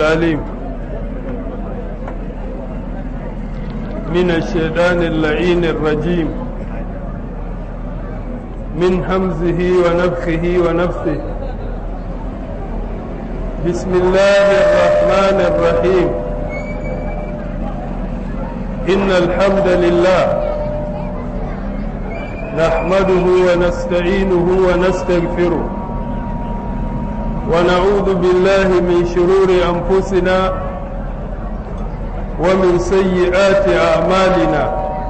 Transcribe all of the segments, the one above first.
العليم من الشيطان اللعين الرجيم من همزه ونفخه ونفثه بسم الله الرحمن الرحيم إن الحمد لله نحمده ونستعينه ونستغفره ونعوذ بالله من شرور أنفسنا ومن سيئات أعمالنا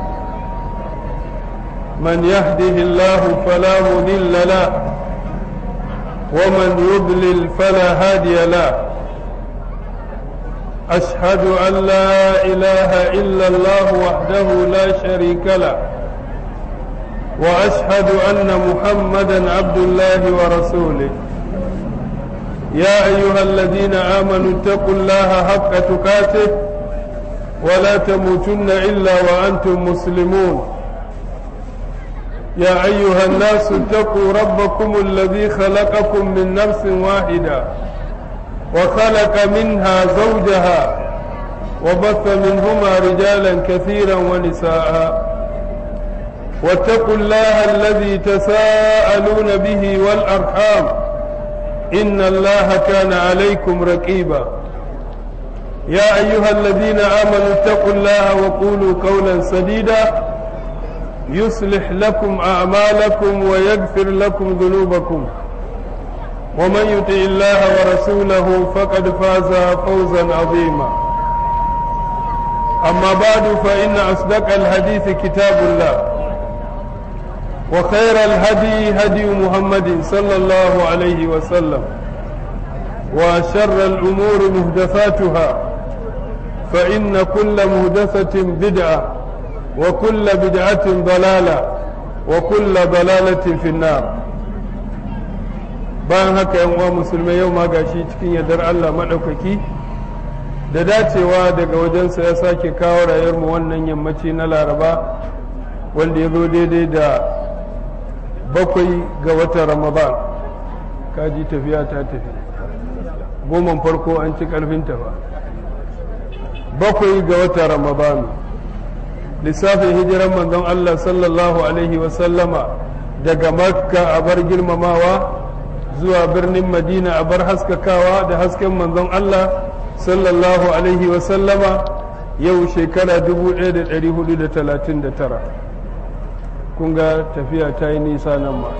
من يهده الله فلا مضل له ومن يضلل فلا هادي له أشهد أن لا إله إلا الله وحده لا شريك له وأشهد أن محمدا عبد الله ورسوله يا أيها الذين آمنوا اتقوا الله حق تقاته ولا تموتن إلا وأنتم مسلمون يا أيها الناس اتقوا ربكم الذي خلقكم من نفس واحدة وخلق منها زوجها وبث منهما رجالا كثيرا ونساء واتقوا الله الذي تساءلون به والأرحام إن الله كان عليكم رقيبا يا أيها الذين آمنوا اتقوا الله وقولوا قولا سديدا يصلح لكم أعمالكم ويغفر لكم ذنوبكم ومن يطع الله ورسوله فقد فاز فوزا عظيما أما بعد فإن أصدق الحديث كتاب الله وخير الهدي هدي محمد صلى الله عليه وسلم وشر الأمور مهدفاتها فإن كل مهدفة بدعة وكل بدعة ضلالة وكل ضلالة في النار bayan haka yan uwa musulmai yau ma gashi cikin yardar Allah maɗaukaki da dacewa daga wajensa ya sake kawo rayuwarmu wannan yammaci na laraba wanda ya zo daidai da bakwai ga watan ramadan kaji tafiya ta tafi goman farko an ci karfinta ba bakwai ga watan ramadan lissafin hijiran manzon Allah sallallahu alaihi wasallama daga makka a bar girmamawa zuwa birnin madina a bar haskakawa da hasken manzon Allah sallallahu alaihi wasallama yau shekara 1439 kun ga tafiya ta yi nisa nan ma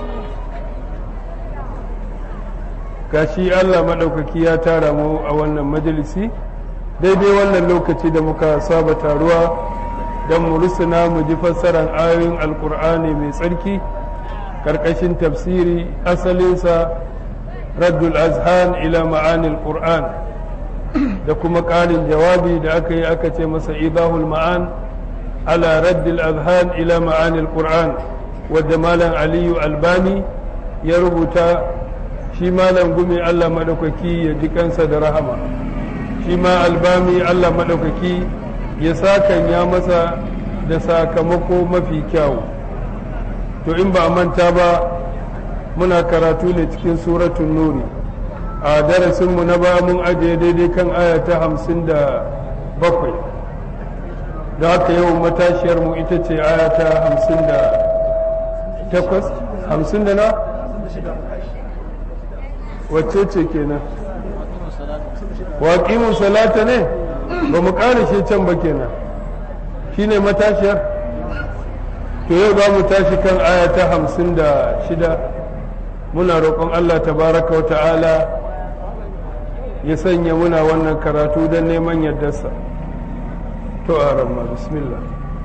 gashi Allah maɗaukaki ya tara mu a wannan majalisi daidai wannan lokaci da muka saba taruwa don mu rusuna mu ji fassarar ayoyin alkur'ani mai tsarki ƙarƙashin tafsiri asalinsa raddul azhan ila ma'anil qur'an da kuma ƙarin jawabi da aka yi aka ce masa idahul ma'an على رد الأذهان إلى معاني القرآن ودمالا علي الباني يربط shi malam gumi Allah maɗaukaki ya ji kansa da rahama shi ma albami Allah maɗaukaki ya sakan ya masa da sakamako mafi kyawu to in ba a manta ba muna karatu ne cikin suratun nuri a darasinmu na ba mun ajiye daidai kan aya ta hamsin da bakwai da haka yau matashiyar mu ita ce aya ta hamsin da takwas hamsin da na wacce ce kenan waƙimun salata ne ba mu shi can ba kenan shi ne matashiyar to yau za mu tashi kan aya ta hamsin da shida muna roƙon allah tabaraka wa ta'ala ya sanya muna wannan karatu don neman yardarsa. تو أرمى بسم الله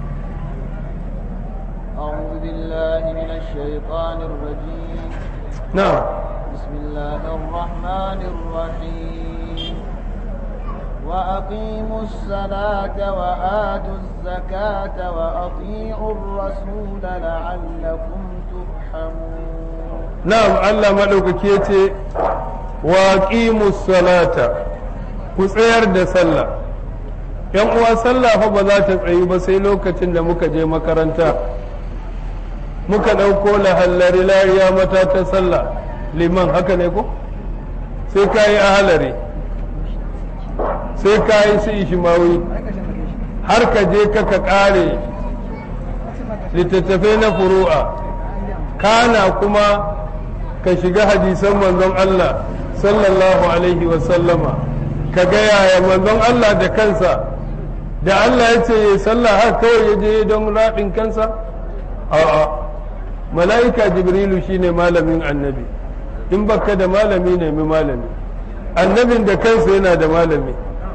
أعوذ بالله من الشيطان الرجيم نعم بسم الله الرحمن الرحيم وأقيموا الصلاة وآتوا الزكاة وأطيعوا الرسول لعلكم ترحمون نعم الله ملوك كيتي وأقيموا الصلاة كسير دا صلى yan uwa sallah fa ba za ta tsayi ba sai lokacin da muka je makaranta muka ɗauko lahallari lariya mata ta sallah liman haka ne ko sai ka yi ahalari sai ka yi su ishimawi har ka je ka ka kare littattafai na furu'a kana kuma ka shiga hadisan manzon Allah sallallahu alaihi wasallama ka ga yaya manzon Allah da kansa da Allah ya ce ya sallah har kawai ya je don raɗin kansa a'a mala'ika jibrilu shine malamin annabi in baka da malami nemi malami annabin da kansa yana da malami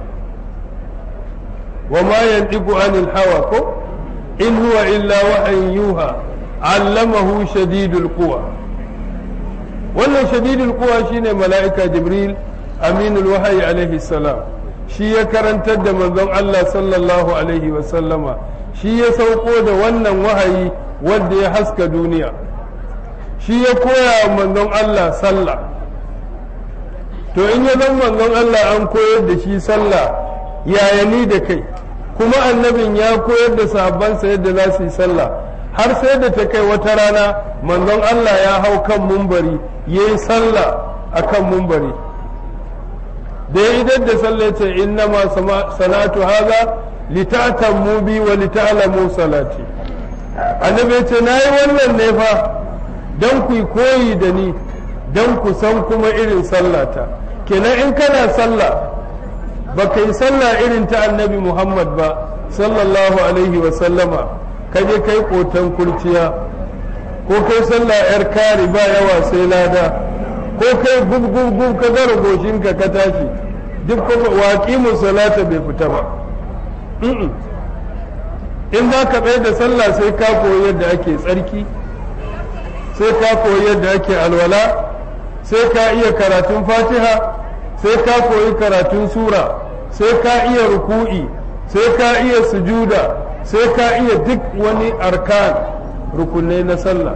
wa ma yantiqu anil hawa ko in huwa illa wahyin yuha allamahu shadidul quwa wannan shadidul quwa shine mala'ika jibril aminul wahyi alaihi salam shi ya karantar da manzon Allah sallallahu alaihi wa sallama shi ya sauko da wannan wahayi wanda ya haska duniya shi ya koya wa manzon Allah sallah to in ya zan manzon Allah an koyar da shi sallah yaya ni da kai kuma annabin ya koyar da sahabbansa yadda za su yi sallah har sai da ta kai wata rana manzon Allah ya hau kan mumbari ya yi sallah a kan mumbari da ya idar da sallah ce inna ma salatu haza lita'tammu bi wa lita'lamu salati annabi ce na yi wannan ne fa don ku koyi da ni don ku san kuma irin sallata kenan in kana sallah ba ka yi sallah irin ta annabi muhammad ba sallallahu alaihi wa sallama ka je kai kotan kurciya ko kai sallah yar kari ba yawa sai lada ko kai gub gub gub ka zara goshinka ka tashi duk kuma waƙi salata bai fita ba in za ka tsaye da sallah sai ka koyi yadda ake tsarki sai ka koyi yadda ake alwala sai ka iya karatun fatiha sai ka koyi karatun sura sai ka iya ruku'i sai ka iya sujuda sai ka iya duk wani arkan rukunai na sallah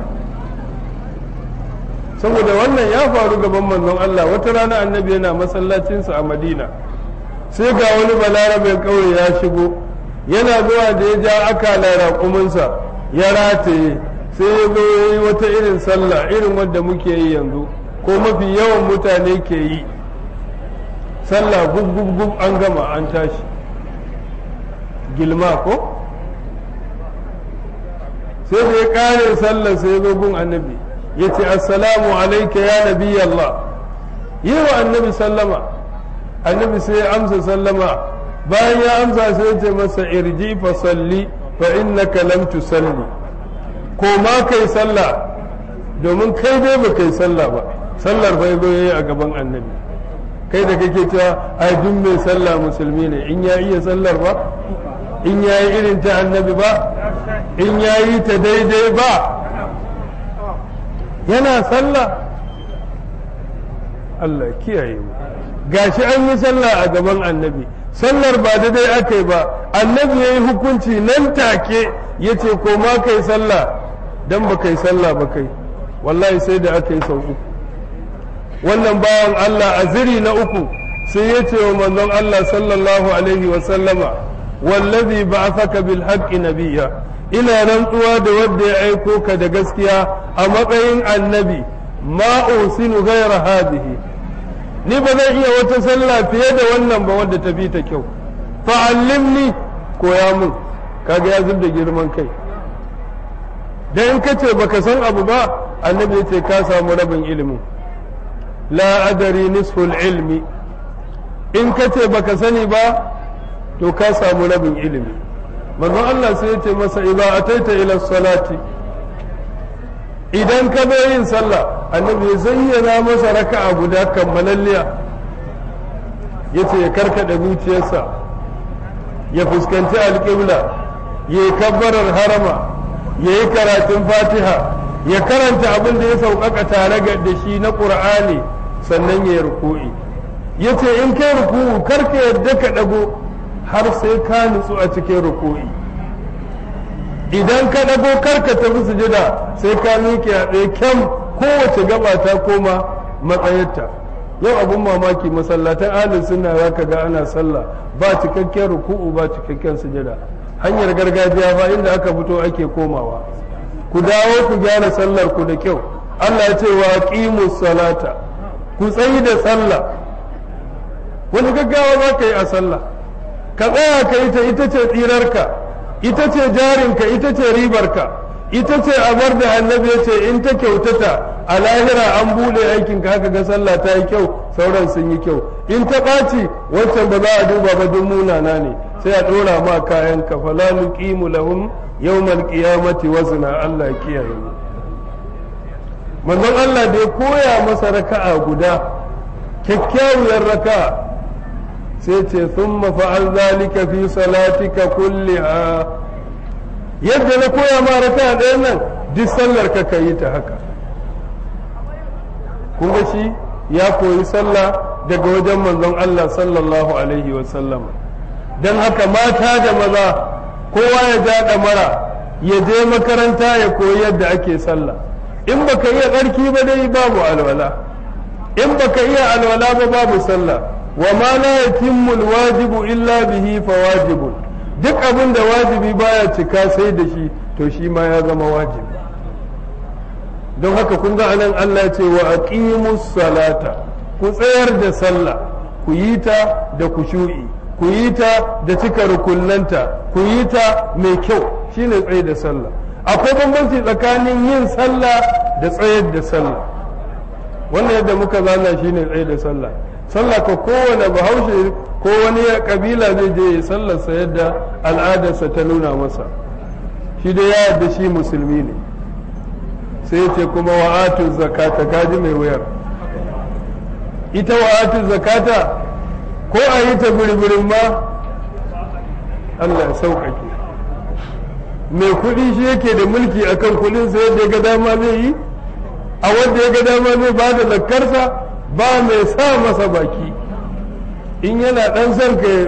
saboda wannan ya faru gaban manzon Allah wata rana annabi yana masallacinsa a madina sai ga wani balarabe kauye ya shigo yana zuwa da ya ja akala raƙuminsa ya rataye sai ya zo ya yi wata irin sallah irin wadda muke yi yanzu ko mafi yawan mutane ke yi sallah gub gub gub an gama an tashi gilma ko sai da ya kare sallah sai ya zo gun annabi ya ce assalamu alaika ya nabi Allah yi wa annabi sallama annabi sai ya amsa sallama bayan ya amsa sai ya ce masa irji fa salli fa innaka lam tusalli ko ma kai sallah domin kai dai ba kai sallah ba sallar bai zo yayi a gaban annabi kai da kake cewa ai duk mai sallah musulmi ne in ya iya sallar ba in ya yi irin ta annabi ba in ya yi ta daidai ba yana sallah Allah kiyaye mu gashi an yi sallah a gaban annabi sallar ba daidai aka yi ba annabi ya yi hukunci nan take ya ce ko ma kai sallah dan ba kai sallah ba kai wallahi sai da aka yi sau uku wannan bawan Allah a ziri na uku sai ya ce wa manzon Allah sallallahu alaihi wa sallama wallazi ba'athaka bil haqqi nabiyya ina rantsuwa da wanda ya aiko ka da gaskiya a matsayin annabi ma usinu ghayra hadhihi ni ba zan iya wata sallah fiye da wannan ba wadda ta fi ta kyau fa'allimni koya mun kaga ya zub da girman kai dan in kace baka san abu ba annabi ya ce ka samu rabin ilimin la adari nisful ilmi in kace baka sani ba to ka samu rabin ilimi manzon Allah sai ya ce masa idza ataita ila salati idan ka zo yin sallah annabi ya zayyana masa raka'a guda kammalalliya yace ya karkada zuciyarsa ya fuskanci alƙibla ya yi kabbarar harama ya yi karatun fatiha ya karanta abin da ya sauƙaƙa tare da shi na ƙur'ani sannan ya yi ruku'i ya ce in kai ruku'u karka yadda ka ɗago har sai ka nutsu a cikin ruku'i idan ka ɗago karka tafi sujada sai ka miƙe a ɗaya kyam kowace gaba ta koma matsayarta yau abun mamaki masallatan ahlus sunna za ka ga ana sallah ba cikakken ruku'u ba cikakken sujada hanyar gargajiya ba inda aka fito ake komawa ku dawo ku gyara sallar ku da kyau Allah ya ce wa qimus salata ku tsayi da sallah wani gaggawa za ka yi a sallah ka tsaya ka yi ta ita ce tsirarka ita ce jarinka ita ce ribarka ita ce abar da annabi ya ce in ta kyautata a lahira an bude aikin ka haka ga sallah ta yi kyau sauran sun yi kyau in ta ɓaci wancan ba za a duba ba duk munana ne sai a ɗora ma kayan ka fala nuqimu lahum yawmal qiyamati wazna Allah kiyaye mu manzon Allah da ya koya masa raka'a guda kyakkyawar raka'a sai ce thumma fa'al zalika fi salatika kulliha yadda na koya ma raka'a ɗayan nan duk sallar ka yi ta haka kun ga shi ya koyi sallah daga wajen manzon Allah sallallahu alaihi wa sallam don haka mata da maza kowa ya ja mara ya je makaranta ya koyi yadda ake sallah in baka iya tsarki ba dai babu alwala in baka iya alwala ba babu sallah wa ma la yatimmu alwajibu illa bihi fawajibun duk abin da wajibi baya cika sai da shi to shi ma ya zama wajibi don haka kun ga anan Allah ya ce wa aqimus salata ku tsayar da sallah ku yi ta da kushu'i ku yi ta da cika rukunnanta ku yi ta mai kyau shine tsaye da sallah akwai bambanci tsakanin yin sallah da tsayar da sallah wannan yadda muka zana shine tsaye da sallah sallah ka kowane bahaushe ko wani kabila zai je ya sallarsa yadda al'adarsa ta nuna masa shi dai ya yadda shi musulmi ne sai ce kuma wa'atu zakata kaji mai wuyar ita wa'atu zakata ko a yi ta birbirin ma Allah ya sauƙaƙe mai kuɗi shi yake da mulki akan kuɗin sa yadda ya ga dama zai yi a wanda ya ga dama zai ba da zakarsa ba mai sa masa baki in yana ɗan son ka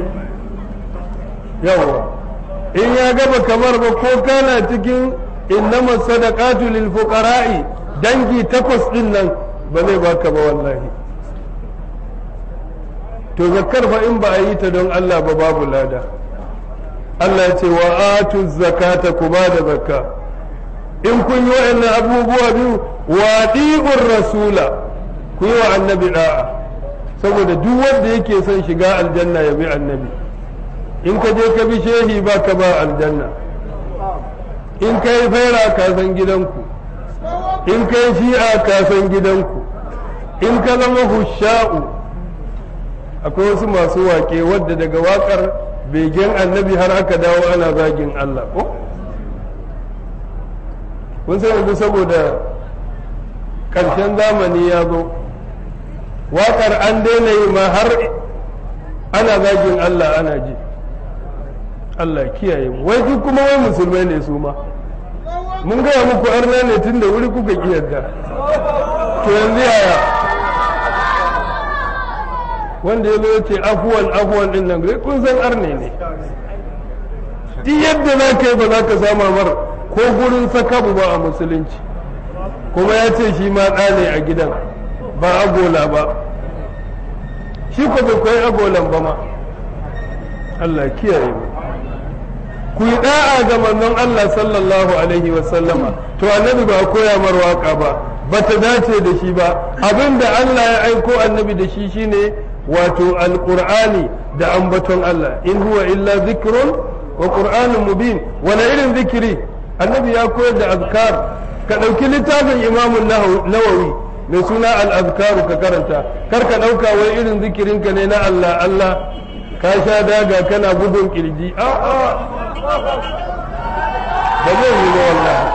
yawa in ya gaba kamar ba ko kana cikin innama sadaqatu lil fuqara'i dangi takwas din nan ba zai baka ba wallahi to zakkar fa in ba a yi ta don Allah ba babu lada Allah ya ce wa atu zakata ku ba da zakka in kun yi wa'annan abubuwa biyu wa di'ur rasula ku yi wa annabi da'a saboda duk wanda yake son shiga aljanna ya bi annabi in ka je ka bi shehi ba ka ba aljanna in ka yi faira ka san gidanku in ka yi shi'a ka san gidanku in ka zama husha'u akwai wasu masu wake wadda daga wakar begen annabi har aka dawo ana zagin Allah ko kun san yanzu saboda ƙarshen zamani ya zo wakar an daina yi ma har ana zagin Allah ana ji Allah kiyaye mu wai duk kuma wai musulmai ne su ma mun gaya muku arna ne tun da wuri kuka kiyarda to yanzu yaya wanda ya zo ya ce afuwan afuwan din nan kun san arne ne duk yadda za ka yi ba za ka sama mar ko gurin sakabu ba a musulunci kuma ya ce shi ma ɗa ne a gidan ba agola ba shi ko bai koyi agolan ba ma Allah kiyaye mu ku yi da'a ga manzon Allah sallallahu alaihi wa sallama to annabi ba koya mar waka ba bata dace da shi ba abinda Allah ya aiko annabi da shi shine wato alqur'ani da ambaton Allah in huwa illa zikrun wa qur'anun mubin wani irin zikiri annabi ya koyar da azkar ka ɗauki littafin imamun nawawi mai suna al-azkaru ka karanta kar ka ɗauka wai irin zikirinka ne na Allah Allah ka sha daga kana bugun kirji a'a ba zai yi ba wallahi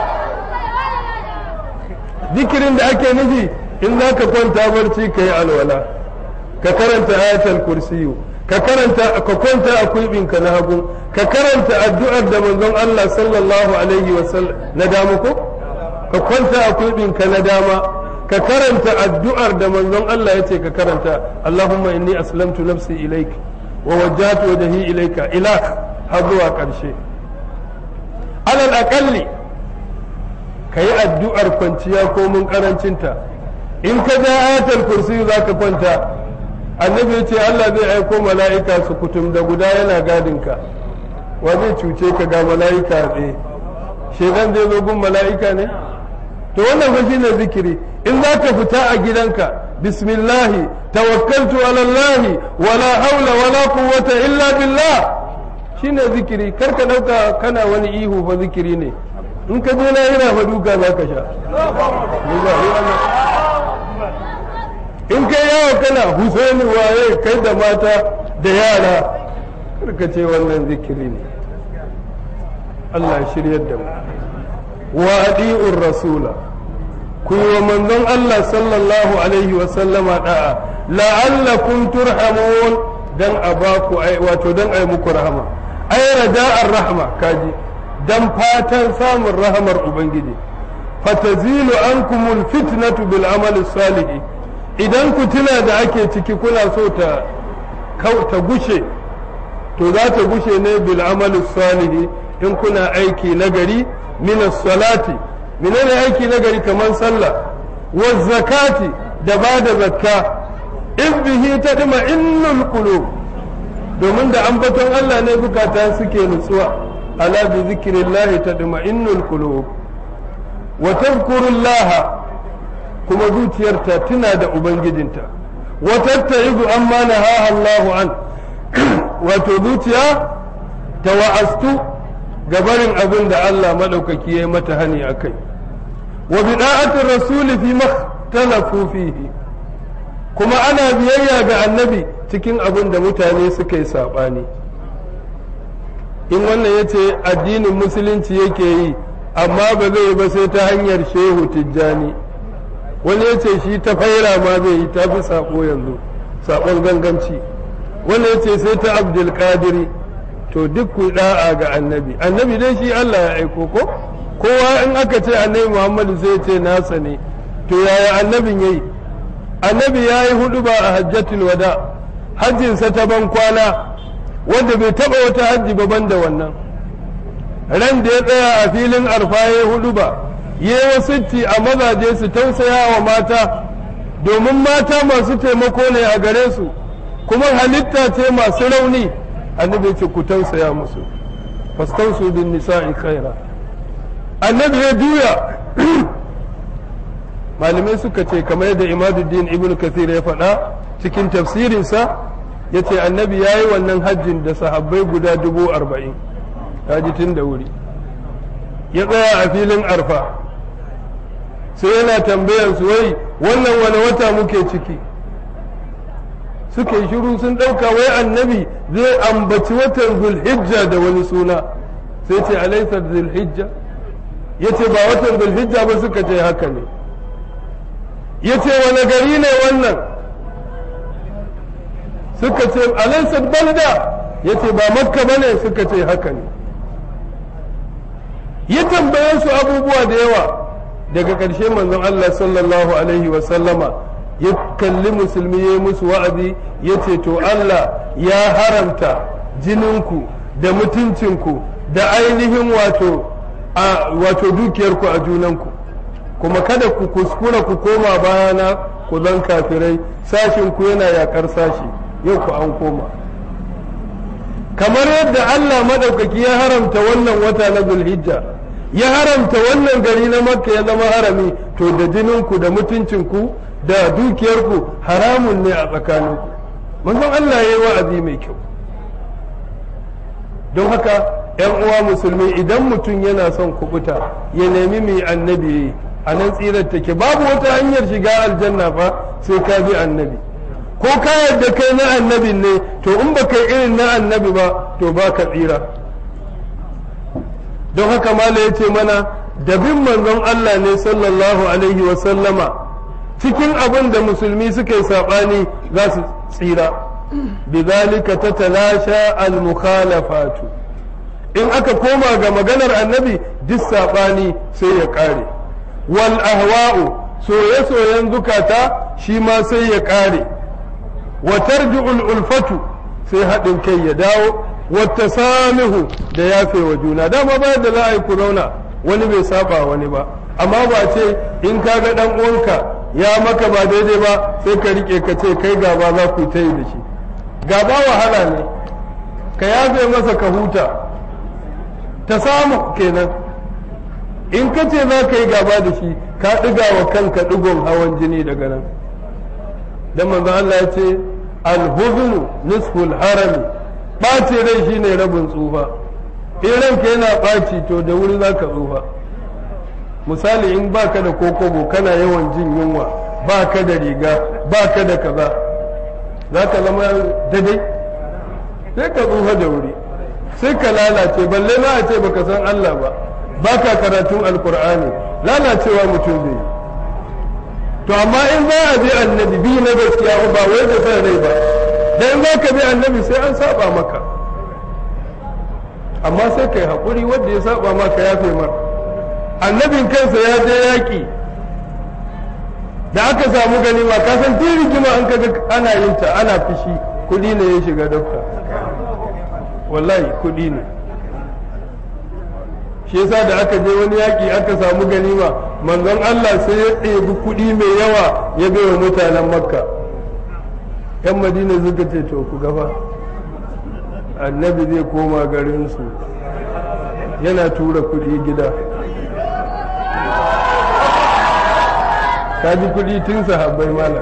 zikirin da ake nufi in za ka kwanta barci ka yi alwala ka karanta ayatul kursiyu ka karanta ka kwanta a kuibinka na hagu ka karanta addu'ar da manzon Allah sallallahu alaihi wasallam na dama ko ka kwanta a kuibinka na dama ka karanta addu'ar da manzon Allah ya ce ka karanta Allahumma inni aslamtu nafsi ilaik wa wajjahtu wajhi ilaika ila har zuwa ƙarshe alal aƙalli ka yi addu'ar kwanciya ko mun ƙarancinta in ka ja ayatul kursi za ka kwanta annabi ya ce Allah zai aiko mala'ika su kutum da guda yana gadinka wa zai cuce ka ga mala'ika a tsaye shedan zai zo gun mala'ika ne to wannan fa shine zikiri in za ka fita a gidanka bismillahi tawakkaltu ala Allah wala haula wala quwwata illa billah shine zikiri kar ka dauka kana wani ihu fa zikiri ne in ka je lahira fa duka za ka sha in kai yawo kana husaini waye kai da mata da yara kar ka ce wannan zikiri ne Allah shiryar da mu wa adi'ur rasula ku yi wa manzon Allah sallallahu alaihi wa sallama da'a la'allakum turhamun dan a ba ku wato dan ai muku rahama ai rada'ar rahma kaji dan fatan samun rahamar ubangiji fatazilu ankumul fitnatu bil amali salih idan ku tuna da ake ciki kuna so ta ta gushe to za ta gushe ne bil amali salih in kuna aiki nagari min salati menene aiki nagari kamar sallah wa zakati da ba da zakka in bihi tadma innul qulub domin da ambaton Allah ne bukata suke nutsuwa ala bi zikrillah tadma innul qulub wa tadhkurullah kuma zuciyarta tuna da ubangijinta wa tatta'izu amma nahaha Allahu an wato zuciya ta wa'astu gabarin abin da Allah maɗaukaki ya yi mata hani a kai wa bida'atin rasuli fi makhtalafu fihi kuma ana biyayya ga annabi cikin abin da mutane suka yi saɓani in wannan ya ce addinin musulunci yake yi amma ba zai ba sai ta hanyar shehu tijjani wani ya ce shi ta faira ma zai yi ta fi saƙo yanzu saƙon ganganci wani ya ce sai ta abdulkadiri to duk ku da'a ga annabi annabi dai shi Allah ya aiko ko kowa in aka ce annabi Muhammadu sai ce nasa ne to yaya annabin yayi annabi ya yi hudu ba a hajjatul wada hajjinsa ta ban kwana wanda bai taba wata hajji ba banda wannan ran da ya tsaya a filin arfa ya hudu ba ya yi a mazaje su tausaya wa mata domin mata masu taimako ne a gare su kuma halitta ce masu rauni annabi ce ku tausaya musu fastausu bin nisa'i khaira annabi ya juya malamai suka ce kamar yadda imaduddin ibn kathir ya faɗa cikin tafsirinsa ya ce annabi ya yi wannan hajjin da sahabbai guda dubu arba'in ya ji tun da wuri ya tsaya a filin arfa sai yana tambayan su wai wannan wani wata muke ciki suka yi shiru sun ɗauka wai annabi zai ambaci watan zulhijja da wani suna sai ce alaisa zulhijja ya ce ba watan zulhijja ba suka ce haka ne ya ce wani gari ne wannan suka ce alaisa balda ya ce ba makka ba ne suka ce haka ne ya tambaye su abubuwa da yawa daga ƙarshe manzon Allah sallallahu alaihi wasallama ya kalli musulmi ya yi musu wa'azi ya ce to Allah ya haramta jininku da mutuncinku da ainihin wato a wato dukiyarku a junanku kuma kada ku kuskura ku koma bayana ku zan kafirai sashinku yana yakar sashi yau ku an koma kamar yadda Allah maɗaukaki ya haramta wannan wata na zulhijja ya haramta wannan gari na makka ya zama harami to da jininku da mutuncinku da dukiyarku haramun ne a tsakaninku manzon Allah ya yi wa'azi mai kyau don haka ‘yan uwa musulmi idan mutum yana son kubuta ya nemi mai annabi a nan tsirar take babu wata hanyar shiga aljanna fa sai ka bi annabi ko ka yadda kai na annabi ne to in ba kai irin na annabi ba to ba ka tsira don haka mala ya ce mana da bin manzon Allah ne sallallahu alaihi wa sallama cikin abin da musulmi suka yi saɓani za su tsira bizalika ta talasha al-mukhalafatu in aka koma ga maganar annabi duk saɓani sai ya ƙare wal ahwa'u soye-soyen zukata shi ma sai ya ƙare wa tarji'ul ulfatu sai haɗin kai ya dawo wata samihu da yafe wa juna dama ba da za a yi ku zauna wani bai saba wani ba amma ba ce in ka ga ɗan uwanka ya maka ba daidai ba sai ka rike ka ce kai gaba za ku ta yi da shi gaba wahala ne ka yafe masa ka huta ta samu kenan in ka ce za ka yi gaba da shi ka ɗiga wa kanka ɗigon hawan jini daga nan dan manzo Allah ya ce alhuznu nisful harami ɓace rai shine rabin tsufa in ranka yana ɓaci to da wuri za ka tsufa misali in baka da kokobo kana yawan jin yunwa baka da riga baka da kaza za ka zama daidai sai ka tsufa da wuri sai ka lalace balle ma a ce baka san Allah ba baka karatun alkur'ani lalacewa mutum zai yi to amma in za a bi annabi bi na gaskiya ba wai da san rai ba dan za ka bi annabi sai an saba maka amma sai kai haƙuri wanda ya saba maka ya fi mar annabin kansa ya je yaƙi da aka samu ganima ka san tun rigima an kaga ana yin ta ana fishi kuɗi ne ya shiga dokta wallahi kuɗi ne shi yasa da aka je wani yaƙi aka samu ganima manzon Allah sai ya ɗebi kuɗi mai yawa ya bai wa mutanen makka yan madina suka ce to ku gaba annabi zai koma garinsu yana tura kuɗi gida ka ji kuɗi tun sahabbai mala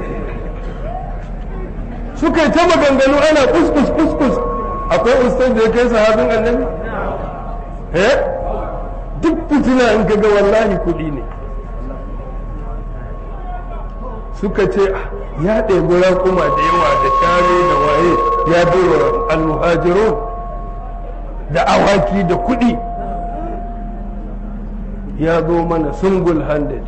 suka yi ta maganganu ana kuskus kuskus akwai ustaz da ya kai sahabin annabi eh duk fitina in kaga wallahi kuɗi ne suka ce ya ɗebi raƙuma da yawa da share da waye ya baiwa almuhajirun da awaki da kuɗi ya zo mana sungul handed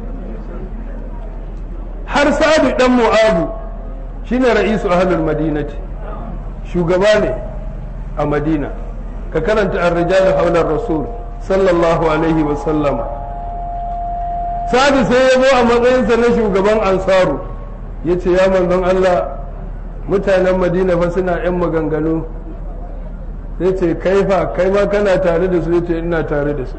har sadu ɗan mu'abu shine ra'isu ahlul madinati shugaba ne a madina ka karanta ar-rijal hawla rasul sallallahu alaihi wa sallama sadu sai ya zo a matsayinsa na shugaban ansaru ya ce ya manzon Allah mutanen madina fa suna 'yan maganganu sai ce kai fa kai ma kana tare da su ya ce ina tare da su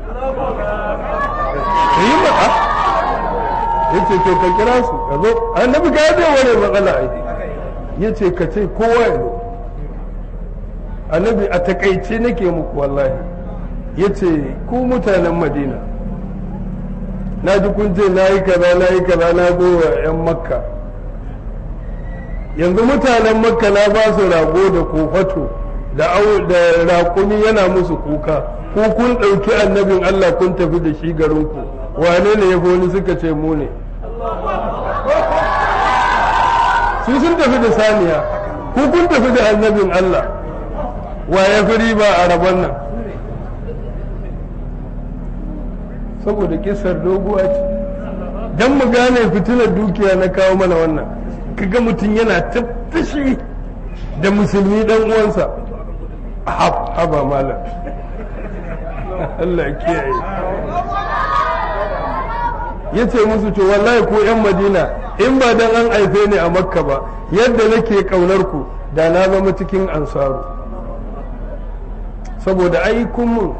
yi ma'a ya ce to ka kira su ka zo annabi ka yaje wani matsala aiki ya ce ka ce kowa ya zo annabi a takaice nake muku wallahi ya ce ku mutanen madina na ji kun ce na yi kaza na yi kaza na zo wa 'yan makka yanzu mutanen makka na ba su rago da kofato da raƙumi yana musu kuka ko kun ɗauki annabin allah kun tafi da shi garinku wane ne ya wani suka ce mu ne su sun tafi da saniya ko kun tafi da annabin allah wa ya fi riba a rabon nan saboda kisar doguwa ce don mu gane fitilar dukiya na kawo mana wannan kaga mutum yana tattashi da musulmi dan uwansa haba malam Allah kiyaye ya ce musu to wallahi ko 'yan madina in ba dan an aife ni a makka ba yadda nake kaunar ku da na zama cikin ansaru saboda aikun mun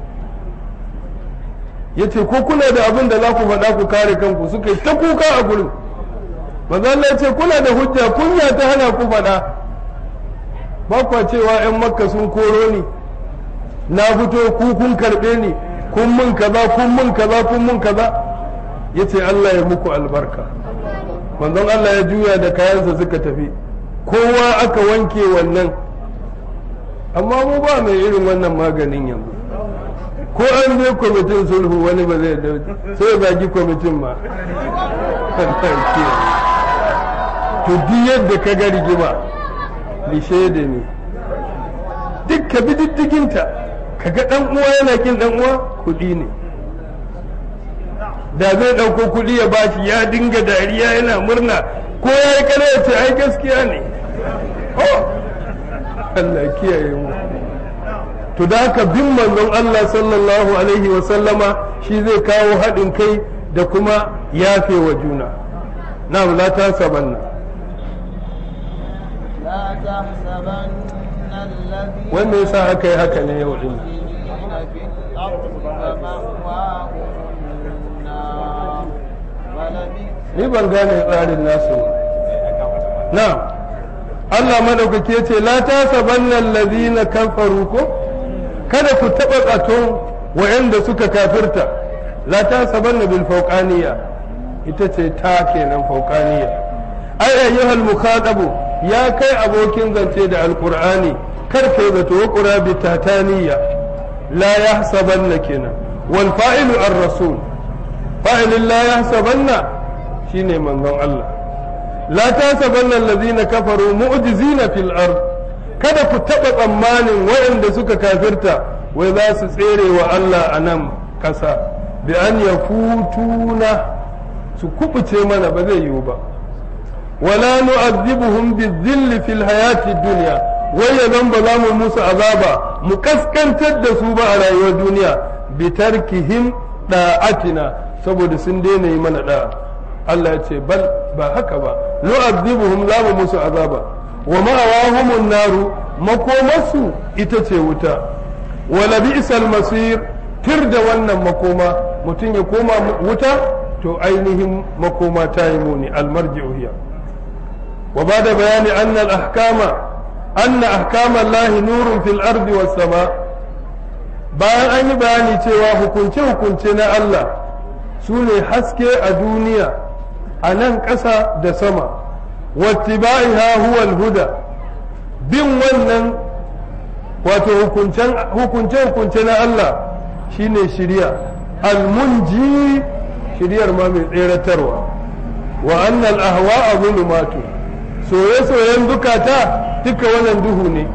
ya ce ko kuna da abin da za ku faɗa ku kare kanku suka yi ta kuka a gurin manzo Allah ya ce kuna da hujja kunya ta hana ku faɗa ba kwa cewa 'yan makka sun koro ni na fito ku kun karɓe ni kun mun kaza kun mun kaza kun mun kaza ya ce Allah ya muku albarka manzon Allah ya juya da kayansa suka tafi kowa aka wanke wannan amma mu ba mai irin wannan maganin yanzu ko an je kwamitin sulhu wani ba zai dauki sai ya zagi kwamitin ma to duk yadda ka ga rigima lishe da ne duk ka bi diddiginta ka ga dan uwa yana kin dan uwa kuɗi ne da zai ɗauko kuɗi ya bashi ya dinga dariya yana murna ko ya yi kare ya ce ai gaskiya ne Allah kiyaye mu to da haka bin manzon Allah sallallahu alaihi wa sallama shi zai kawo haɗin kai da kuma yafe wa juna na la ta sabanna لا تحسبن الذين wanda yasa aka yi haka ne yau din مفسدين في الأرض فمأواهم النار ولبئس ni ban gane tsarin nasu na Allah madaukake ce la ta sabanna allazina kafaru ko kada ku taɓa tsaton wa'anda suka kafirta la ta sabanna bil fauqaniya ita ce ta kenan fauqaniya ai ayyuhal mukhatabu ya kai abokin zance da alqur'ani kar kai zato wa qurabi tataniya la yahsabanna kenan wal fa'ilu ar-rasul fa'ilin la yahsabanna shine manzon Allah la tasabanna allazina kafaru mu'jizina fil ard kada ku taba tsammanin waɗanda suka kafirta wai za su tsere wa Allah a nan ƙasa bi an yakutuna su kubuce mana ba zai yiwu ba wala nu'azzibuhum bizilli fil hayati dunya wai ya zan ba za mu musu azaba mu kaskantar da su ba a rayuwar duniya bi tarkihim da'atina saboda sun daina yi mana da'a Allah ya ce bal ba haka ba nu'azzibuhum la mu musu azaba wa ma'awahumun naru makomarsu ita ce wuta wala bi'sal masir tir da wannan makoma mutum ya koma wuta to ainihin makoma ta yi muni almarji'u hiya wa bada bayani anna al-ahkama anna ahkama Allah nurun fil ardi was sama bayan an yi bayani cewa hukunce hukunce na Allah su ne haske a duniya a nan ƙasa da sama wattiba'iha huwa al-huda bin wannan wato hukunce hukunce na Allah shine shiriya almunji shiriyar ma mai tseratarwa wa annal ahwa zulumatu soye-soyen dukata duka wannan duhu ne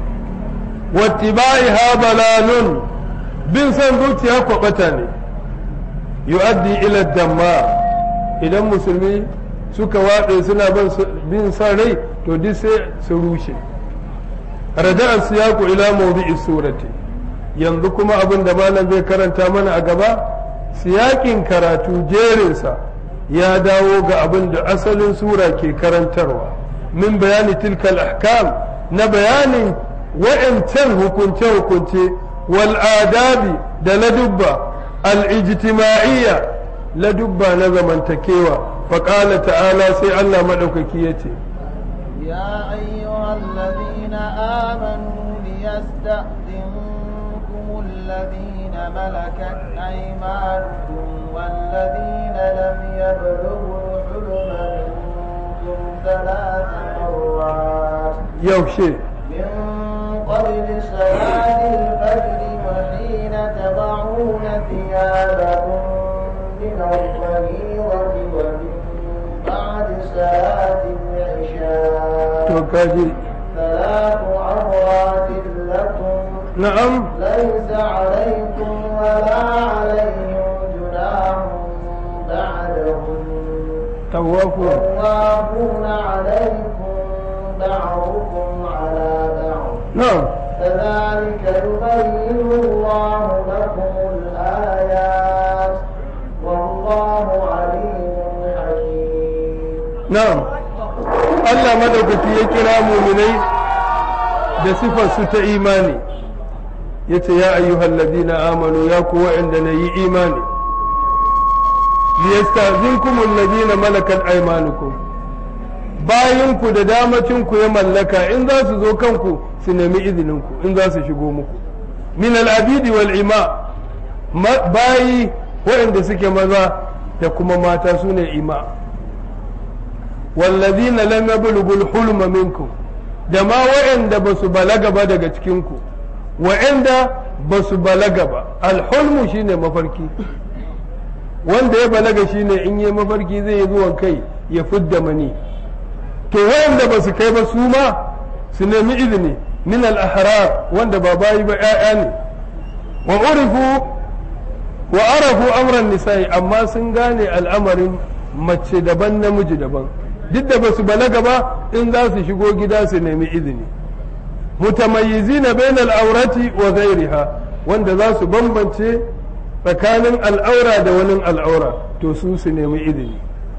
wattiba'iha balalun bin son zuciya kwabata ne yu'addi ila damma idan musulmi suka waɗe suna bin son rai to duk sai su rushe raja'a siyaku ila mawdi'i surati yanzu kuma abin da malam zai karanta mana a gaba siyakin karatu jerinsa ya dawo ga abin da asalin sura ke karantarwa min bayani tilkal ahkam na bayanin wa'ancan hukunce-hukunce wal adabi da ladubba al-ijtima'iyya ladubba na zamantakewa faƙala ta'ala sai Allah maɗaukaki ya ce يا أيها الذين آمنوا ليستأذنكم الذين ملكت أيمانكم والذين لم يبلغوا الحلم منكم ثلاث مرات yaushe من قبل صلاة الفجر وحين تضعون ثيابكم من الظهيرة ومن بعد صلاة العشاء to kaji ثلاث عورات لكم na'am ليس عليكم ولا عليهم جناح بعدهم tawafu طوافون عليكم بعضكم على بعض na'am كذلك يبين الله لكم الآيات والله عليم حكيم na'am Allah madaukaki ya kira muminai da sifar su ta imani yace ya ayyuhal ladina amanu ya ku wa'anda na yi imani liyastazinkum alladina malakat aymanukum bayan ku da damacin ku ya mallaka in za su zo kanku su nemi izinin ku in za su shigo muku min al-abidi wal ima Ma- bayi waɗanda suke maza da kuma mata su ne ima wallazina lam yablughul hulma minkum da ma waɗanda ba su balaga ba daga cikinku waɗanda ba su balaga ba alhulmu shine mafarki wanda ya balaga shine in yi mafarki zai yi zuwan kai ya fidda mani to waɗanda ba su kai ba su ma su nemi izini min al-ahrar wanda ba bayi ba 'ya'ya ne wa urifu wa arafu amran nisa'i amma sun gane al'amarin mace daban namiji daban duk da basu balaga ba in za su shigo gida su nemi izini mutamayyizina bainal aurati wa ghairiha wanda za su bambance tsakanin al'aura da wani al'aura to su su nemi izini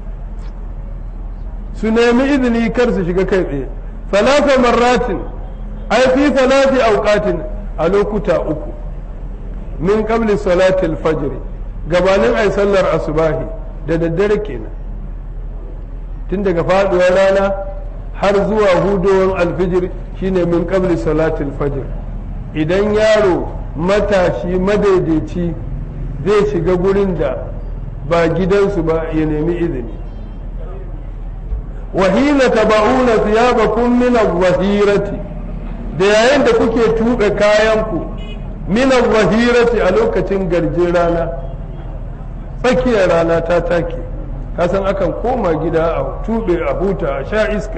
su nemi izini kar su shiga kai tsaye salasa marratin ai fi salati auqatin a lokuta uku min qabli salatil fajr gabanin ai sallar asubahi da daddare kenan tun daga faduwar rana har zuwa hudowar alfijir shine min qabli salatil fajr idan yaro matashi madaidaici zai shiga gurin da ba gidansu ba ya nemi izini wa hina taba'una thiyabakum min adh-dhahirati da yayin da kuke tuɓe kayanku min adh-dhahirati a lokacin garjin rana tsakiyar rana ta take kasan akan koma gida a tuɓe a huta a sha iska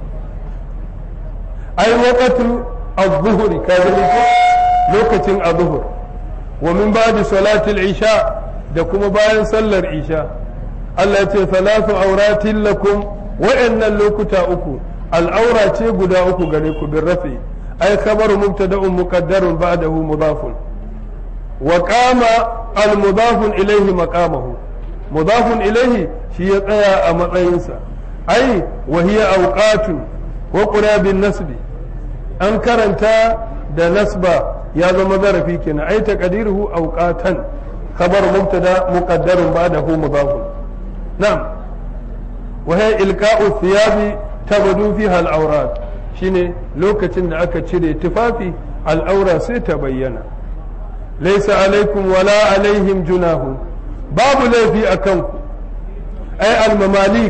ai waqatu az-zuhri ka lokacin az-zuhr wa min ba'di salati al-isha da kuma bayan sallar isha Allah ya ce salatu auratin lakum wa'annan lokuta uku al'aura ce guda uku gare ku bin rafi ai khabaru mubtada'un muqaddarun ba'dahu mudafun wa qama al mudafun ilayhi maqamahu mudafun ilayhi shi ya tsaya a matsayinsa ai wa hiya awqatu wa qura bin nasbi an karanta da nasba ya zama zarafi kenan ai taqdiruhu awqatan khabar mubtada muqaddarun ba'dahu mudafun na'am وهي إلقاء الثياب تبدو فيها الأوراد shine lokacin da aka cire tufafi al'aura sai ta bayyana laisa alaikum wala alaihim junahu babu laifi a kanku ai almamalik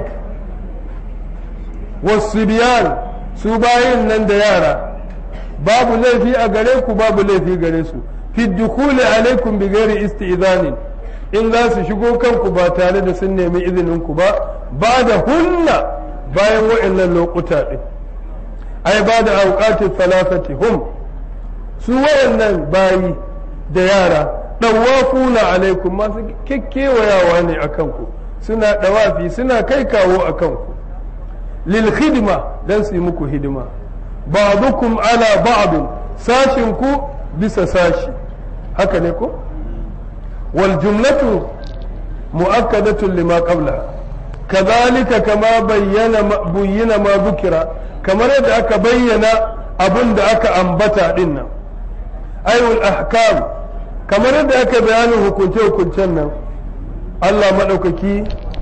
wasibiyan su bayin nan da yara babu laifi a gare ku babu laifi gare su fi dukuli alaikum bi ghairi isti'zanin in za su shigo kanku ba tare da sun nemi izininku ba ba da hunna bayan wa'annan lokuta ɗin ai ba da auƙatin falafati hum su wa'annan bayi da yara ɗawafuna alaikum masu kekkewayawa ne a kanku suna ɗawafi suna kai kawo a kanku lil hidima don su yi muku hidima ba'dukum ala ba'dun sashinku bisa sashi haka ne ko والجملة مؤكدة لما قبلها كذلك كما بين بين ما ذكر كما يدعك بين أبن دعك أنبتا لنا أي الأحكام كما يدعك بيانه كنت وكنتنا الله مدوككي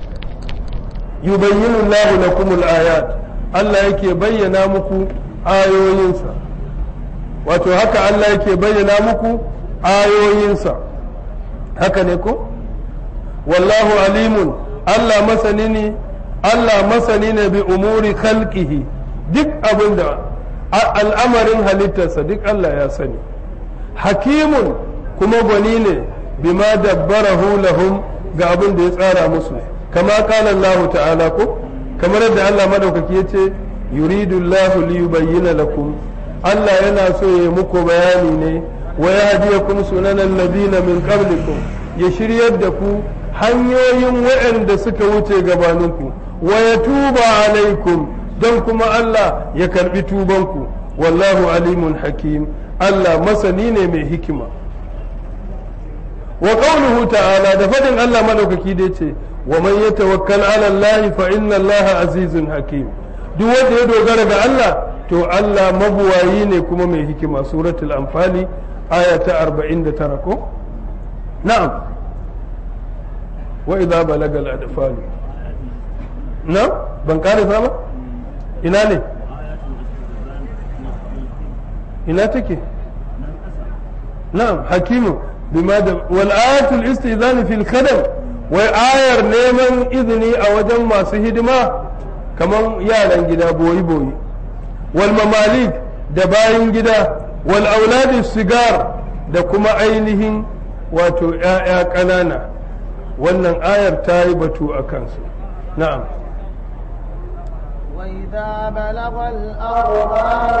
يبين الله لكم الآيات الله يكي بين مكو آيوينسا wato haka Allah yake bayyana muku ayoyinsa haka ne ko wallahu alimun Allah masani ne Allah masani ne bi umuri khalqihi duk abin da al'amarin halittarsa duk Allah ya sani hakimun kuma gwani ne bima dabbarahu lahum ga abin da ya tsara musu kama kala Allah ta'ala ko kamar yadda Allah madaukaki ya ce yuridu Allah li yubayyana lakum Allah yana so ya muku bayani ne wa yahdiyakum sunanan ladina min qablikum ya shiryar da ku hanyoyin waɗanda suka wuce gabaninku wa ya tuba alaikum don kuma Allah ya karbi tubanku wallahu alimun hakim Allah masani ne mai hikima wa qawluhu ta'ala da fadin Allah madaukaki da yace wa man yatawakkal ala Allah fa inna Allah azizun hakim duk wanda ya dogara ga Allah to Allah mabuwayi ne kuma mai hikima suratul anfali aya ta 49 ko na'am wa idza balaga al-adfal na'am ban karisa ba ina ne ina take na'am hakimu bima da wal ayatul istizan fil khadam wai ayar neman izini a wajen masu hidima kamar yaran gida boyi boyi wal mamalik da bayin gida wal auladi sigar da kuma ainihin wato ‘ya'ya ƙanana wannan ayar ta yi batu a kansu na'am وإذا بلغ الأطفال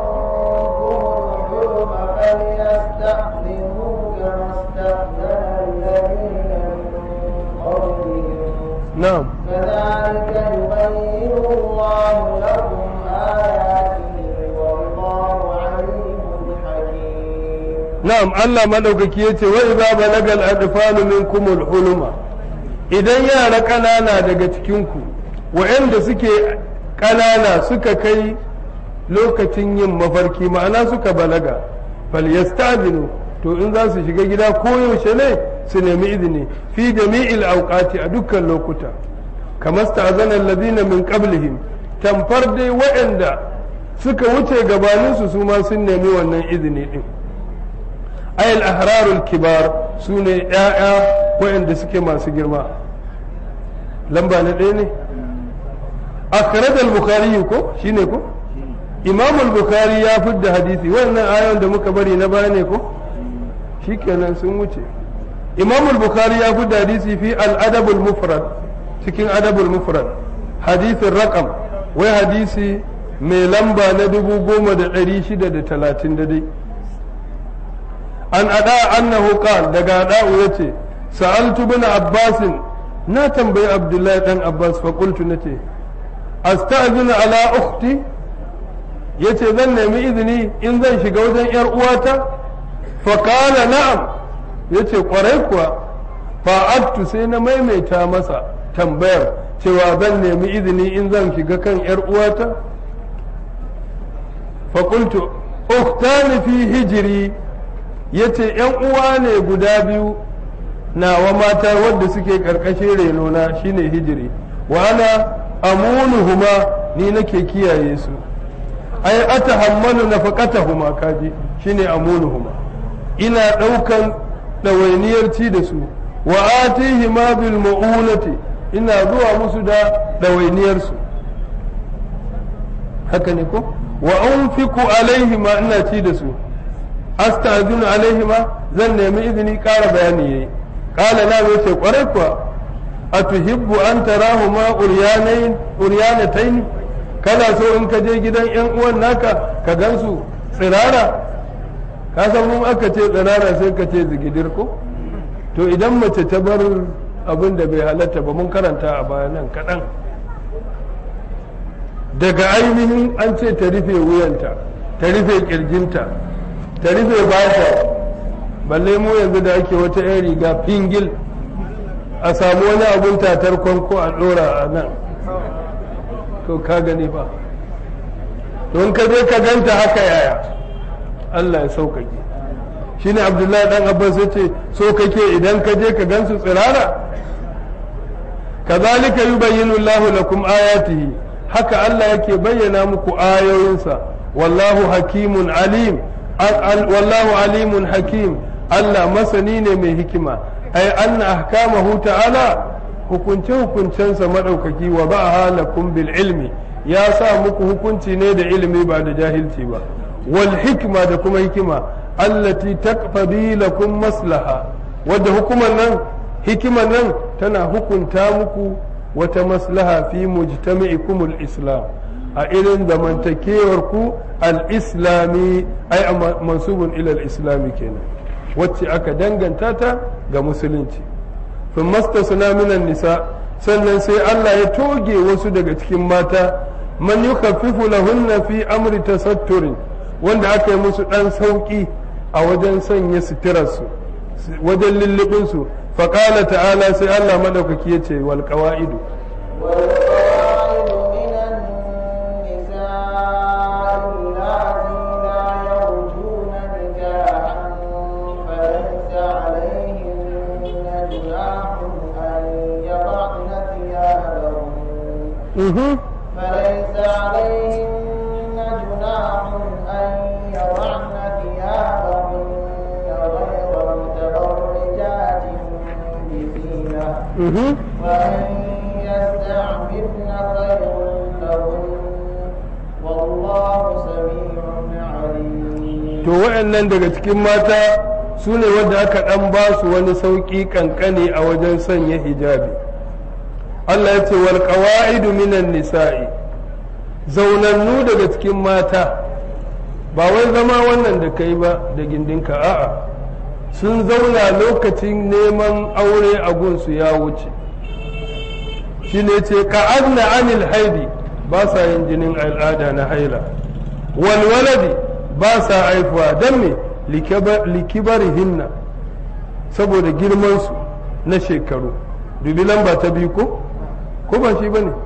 منكم الحلم فليستأذنوا كما استأذن الذين من قبلهم na'am كذلك يبين الله لكم آياته والله عليم حكيم na'am Allah madaukaki yace wa idza balagal adfalu minkumul huluma idan yara ƙanana daga cikin ku waɗanda suke ƙanana suka kai lokacin yin mafarki ma'ana suka balaga falyastazinu to in za su shiga gida ko yaushe ne su nemi izini fi jami'il awqati a dukkan lokuta kamar sta'zana allazina min qablihim tamfar dai waɗanda suka wuce gabaninsu su ma sun nemi wannan izini din ayil ahrarul kibar su ne ‘ya'ya waɗanda suke masu girma lamba na ɗaya ne akhraj al-bukhari ko shine ko imam al-bukhari ya fidda hadisi wannan ayon da muka bari na baya ne ko shikenan sun wuce imam al-bukhari ya fidda hadisi fi al-adab al-mufrad cikin adab al-mufrad hadisin raqam wai hadisi mai lamba na dubu goma da ɗari shida da talatin da dai an ada annahu qal daga ada'u yace sa'altu bin abbasin na tambayi abdullahi dan abbas fa qultu nace asta'zinu ala ukhti yace zan nemi izini in zan shiga wajen yar uwata fa qala na'am yace kwarai kuwa fa'attu sai na maimaita masa tambayar cewa zan nemi izini in zan shiga kan yar uwata fa qultu ukhtani fi hijri yace yan uwa ne guda biyu nawa mata wadda suke karkashin renona shine hijiri wa ana amunuhuma ni nake kiyaye su ai atahammalu nafaqatahuma kaji shine amunuhuma ina daukan ɗawainiyar ci da su wa atihi ma bil mu'unati ina zuwa musu da ɗawainiyar su haka ne ko wa unfiqu alaihi ma ina ci da su astazinu alaihi ma zan nemi izini ƙara bayani yayi qala la yace kwarai kuwa atuhibbu an tarahuma uryanayn uryanatayn kana so in ka je gidan yan uwan naka ka gansu tsirara ka san mun aka ce tsirara sai ka ce zigidir ko to idan mace ta bar abin da bai halatta ba mun karanta a baya nan kaɗan daga ainihin an ce ta rufe wuyanta ta rufe kirjinta ta rufe bata balle mu yanzu da ake wata 'yan riga fingil a samu wani abun tatar kwanko a ɗora a nan to ka gani ba don ka je ka ganta haka yaya Allah ya sauƙaƙe shi ne abdullahi ɗan abbas ya ce so kake idan ka je ka gansu tsirara kazalika yubayyinu Allahu lakum ayatihi haka Allah yake bayyana muku ayoyinsa wallahu hakimun alim wallahu alimun hakim Allah masani ne mai hikima ai anna ahkamahu ta'ala hukunce hukuncensa madaukaki wa ba'aha lakum bil ilmi ya sa muku hukunci ne da ilimi ba da jahilci ba wal hikma da kuma hikima allati taqtadi lakum maslaha wadda hukumar nan hikimar nan tana hukunta muku wata maslaha fi mujtami'ikum al-islam a irin zamantakewar ku al-islami ai mansubun ila al-islami kenan wacce aka danganta ta ga musulunci fin mastasna minan nisa sannan sai Allah ya toge wasu daga cikin mata man yukaffifu lahunna fi amri tasatturin wanda aka yi musu dan sauki a wajen sanya suturarsu wajen lullubinsu faƙala ta'ala sai Allah maɗaukaki ya ce wal ƙawa'idu والقواعد من النساء اللاتي لا يرجون نكاحا فليس عليهن جناح أن يضعن ثيابهن فليس عليهن جناح أن يضعن ثيابهن غير متبرجات بزينة وأن يستعففن خير لهن والله سميع عليم to wa'annan daga cikin mata su ne wanda aka ɗan ba su wani sauƙi ƙanƙane a wajen sanya hijabi Allah ya ce wal qawa'idu minan nisa'i zaunannu daga cikin mata ba wai zama wannan da kai ba da gindinka a'a sun zauna lokacin neman aure a gunsu ya wuce shi ne ce ka'adna anil haidi ba sa yin jinin al'ada na haila walwaladi ba sa haifuwa don me likibarihinna saboda girmansu na shekaru dubi lamba ta biyu ko ko ba shi ba ne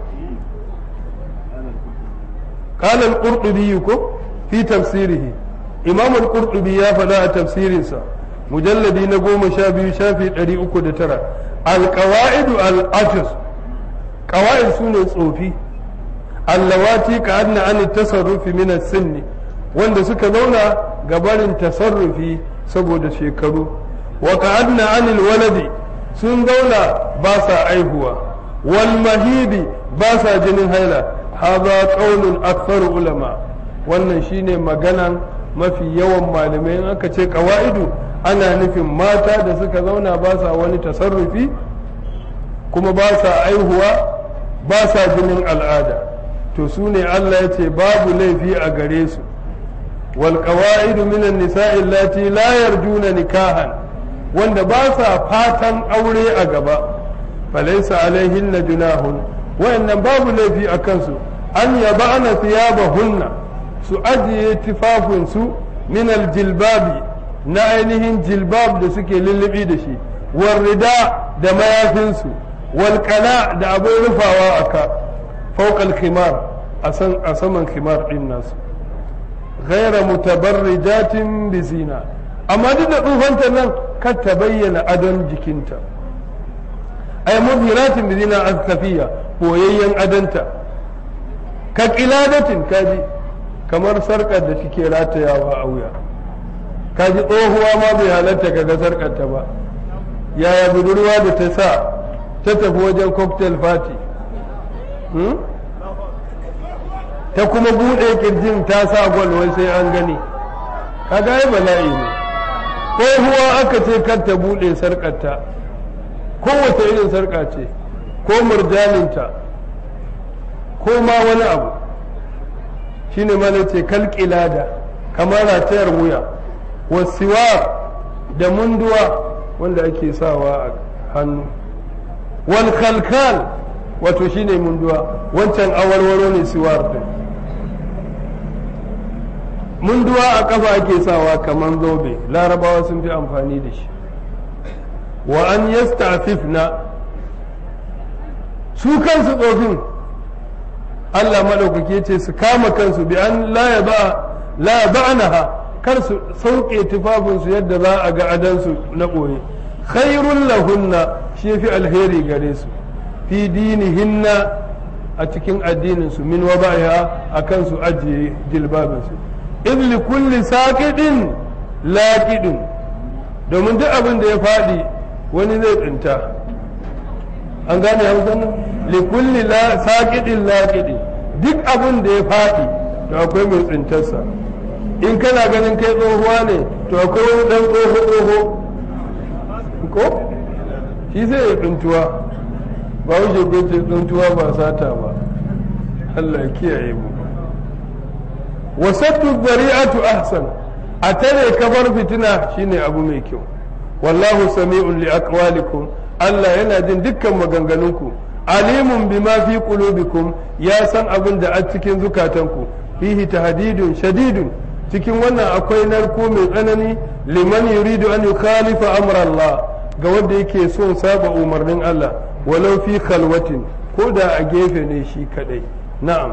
قال القرطبي في تفسيره إمام القرطبي يا فلا تفسيرنسا مجلدي نقوم شابي شافي أري أكد ترى القواعد الأجز قواعد سنة صوفي اللواتي كأن عن التصرف من السن wanda suka zauna gabarin tasarrufi saboda shekaru wa ka'adna anil waladi sun zauna ba sa aihuwa wal mahidi ba sa jinin haila hadha qaulun aktharu ulama wannan shine maganan mafi yawan malamai in aka ce qawaidu ana nufin mata da suka zauna ba sa wani tasarrufi kuma ba sa aihuwa ba sa jinin al'ada to su ne Allah ya ce babu laifi a gare su wal qawaidu minan nisa'i allati la yarjuna nikahan wanda ba sa fatan aure a gaba falaisa alaihin na junahun wayannan babu laifi a kansu an yaba ana thiyabahunna su ajiye tufafinsu min aljilbabi na ainihin jilbab da suke lullubi da shi warrida da mayafinsu walƙala da abin rufawa a ka fauƙal khimar a saman khimar ɗin nasu ghaira mutabarrijatin bizina amma duk da tsufanta nan kar ta bayyana adon jikinta ay mudhiratin bi zina azkafiya boyayyen adanta ka qiladatin kaji kamar sarkar da take ratayawa a wuya kaji tsohuwa ma bai halatta kaga sarkar ta ba yaya budurwa da ta sa ta tafi wajen cocktail party ta kuma bude kirjin ta sa gwal wai sai an gani kaga ai bala'i ne tsohuwa aka ce kar ta bude sarkarta kowace irin sarka ce ko murjaninta ko ma wani abu shine mana ce kalkilada kamar ratayar wuya wasiwa da munduwa wanda ake sawa a hannu wal kalkal wato shine munduwa wancan awarwaro ne siwar din munduwa a kafa ake sawa kamar zobe larabawa sun fi amfani da shi wa an yasta'fifna su kansu tsofin Allah maɗaukaki ce su kama kansu bi an la ba'naha kar su sauke tufafinsu yadda za a ga adansu na ɓoye khairun lahunna shi fi alheri gare su fi dinihinna a cikin addininsu min wa ba'iha a kansu ajiye jilbabinsu idli kulli saƙiɗin laƙiɗin domin duk abin da ya faɗi wani zai tsinta an gane hausa nan likulli saƙiɗin laƙiɗi duk abin da ya faɗi to akwai mai tsintarsa in kana ganin kai tsohuwa ne to akwai wani ɗan tsoho tsoho ko shi zai ya tsintuwa ba wuce gwace tsintuwa ba sata ba Allah ya kiyaye mu wasattu bari'atu ahsan a tare kabar fitina shine abu mai kyau wallahu sami'un li aqwalikum Allah yana jin dukkan maganganunku alimun bima fi qulubikum ya san abin da a cikin zukatanku fihi tahdidun shadidun cikin wannan akwai narko mai tsanani liman yuridu an yukhalifa amra Allah ga wanda yake son saba umarnin Allah walau fi khalwatin ko da a gefe ne shi kadai na'am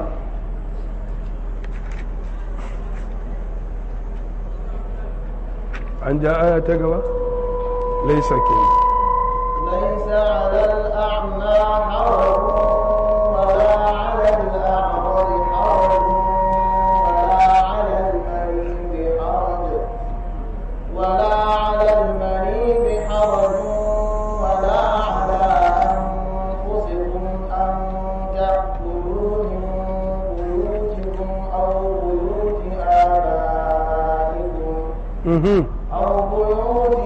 an ja aya ta gaba ليس كذا ليس على الأعمى حرج ولا على الأعرج حرج ولا على المريض حرج ولا على المريض حرج ولا على أنفسكم أن تأكلوا من بيوتكم أو بيوت آبائكم مهم. أو بيوت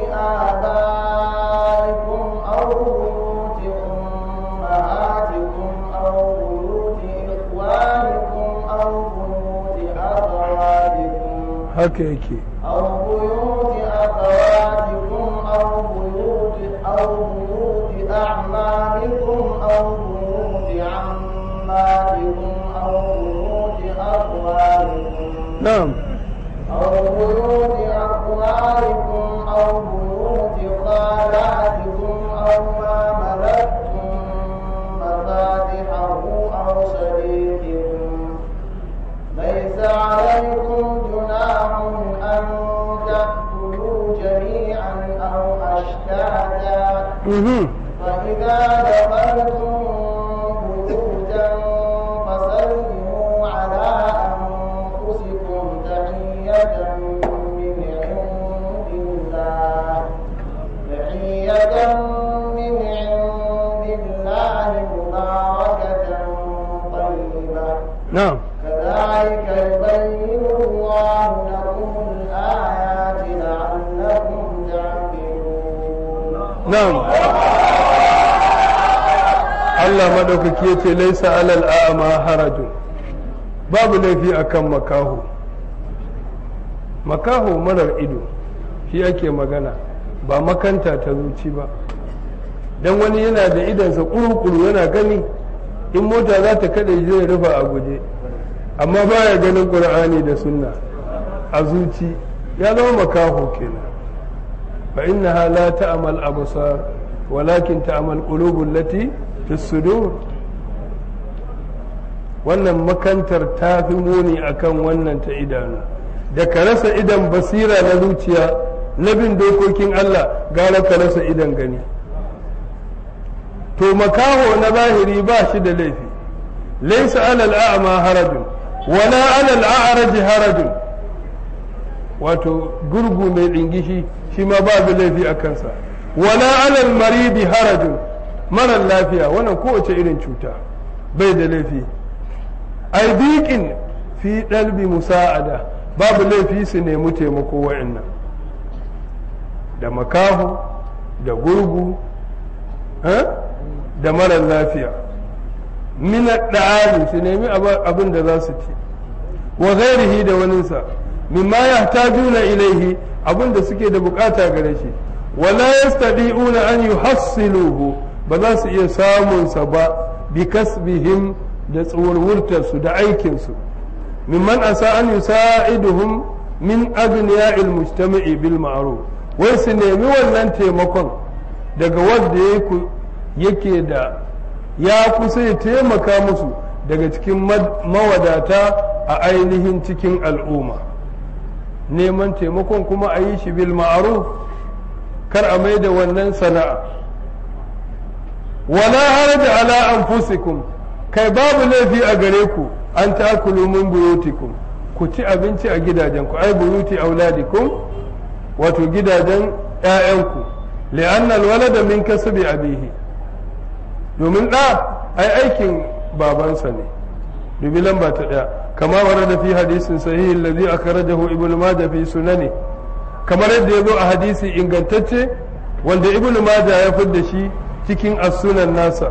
آبائكم أو بيوت أمهاتكم أو بيوت إخوانكم أو بيوت أخواتكم haka yake أو بيوت أخواتكم أو بيوت أو بيوت أعمامكم أو بيوت عماتكم أو بيوت أخوالكم na'am أو بيوت أخوالكم أو بيوت خالاتكم أو ما ملكتم مفاتحه أو صديقكم ليس عليكم جناح أن تأكلوا جميعا أو أشتاتا مهم. فإذا دخلتم بيوتا فسلموا على أنفسكم تحية من عند الله تحية من عند الله na'am Allah madaukaki ya ce laisa alal a'ma harajun babu laifi akan makaho makaho marar ido shi ake magana ba makanta ta zuci ba don wani yana da idansa kuru-kuru yana gani in mota za ta kada zai rufa a guje amma baya ganin ƙur'ani da sunna a zuci ya zama makaho kenan fa innaha la ta'mal absar walakin ta'mal qulubul lati fi sudur wannan makantar ta fi muni akan wannan ta idanu da ka rasa idan basira na zuciya na bin dokokin Allah gara ka rasa idan gani to makaho na zahiri ba shi da laifi laisa alal a'ma harajun wala alal a'raj harajun wato gurgu mai dingishi shi ma babu laifi a kansa wala alal maridi harajun marar lafiya wannan kowace irin cuta bai da laifi aibiƙin fi ɗalbi musa'ada babu laifi su nemi taimako wa'annan da makaho da gurgu da marar lafiya mina da'ali su nemi abin da za su ci wa ghairihi da waninsa mimma yahtajuna ilaihi abin da suke da bukata gare shi wala yastadi'una an yuhassiluhu ba za su iya samun sa ba bi kasbihim da tsawarwurtar su da aikin su mimman asa an yusa'iduhum min aghniya'il mujtama'i bil ma'ruf wai su nemi wannan taimakon daga wanda yake da ya kusa ya taimaka musu daga cikin mawadata a ainihin cikin al'umma neman taimakon kuma a yi shi bil ma'ruf kar a mai da wannan sana'a wala haraja ala anfusikum kai babu laifi a gare ku an takulu min buyutikum ku ci abinci a gidajenku ai buyuti auladikum wato gidajen ‘ya'yanku li'anna alwalada min kasbi abihi domin ɗa ai aikin babansa ne dubi lamba ta ɗaya kama wara da fi hadisin sahihi allazi akhrajahu ibnu majah fi sunani kamar yadda ya zo a hadisi ingantacce wanda ibnu majah ya fidda shi cikin as-sunan nasa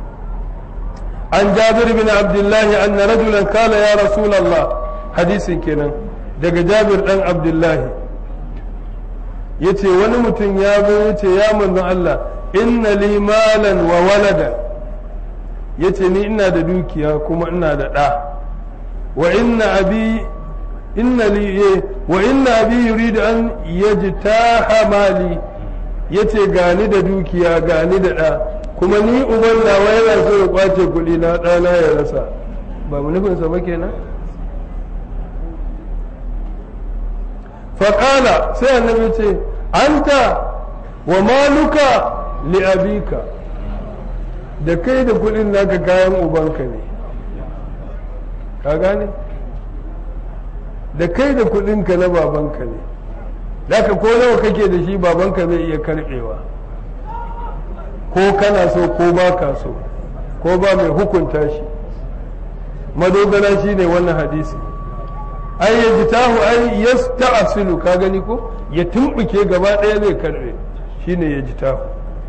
an jabir bin abdullahi anna rajulan kala ya rasulullah hadisin kenan daga jabir dan abdullahi ya ce wani mutum ya zo ya ce ya manzon Allah inna li malan wa walada ya ce ni ina da dukiya kuma ina da ɗa wa inna abi inna li wa inna abi yuridu an yajtaha mali ya ce gani da dukiya gani da ɗa kuma ni uban nawa yana so ya kwace kuɗi na ɗana ya rasa ba mu nufinsa ba kenan faƙala sai annabi ce anta wa maluka li abika da kai da kuɗin naka kayan ubanka ne ka gane da kai da kuɗinka na babanka ne daga ko nawa kake da shi babanka zai iya karɓewa ko kana so ko ba ka so ko ba mai hukunta shi madogara shi ne wannan hadisi ai ya ji tahu ai ya ta'asilu ka gani ko ya tumbuke gaba ɗaya zai karbe shine ya ji tahu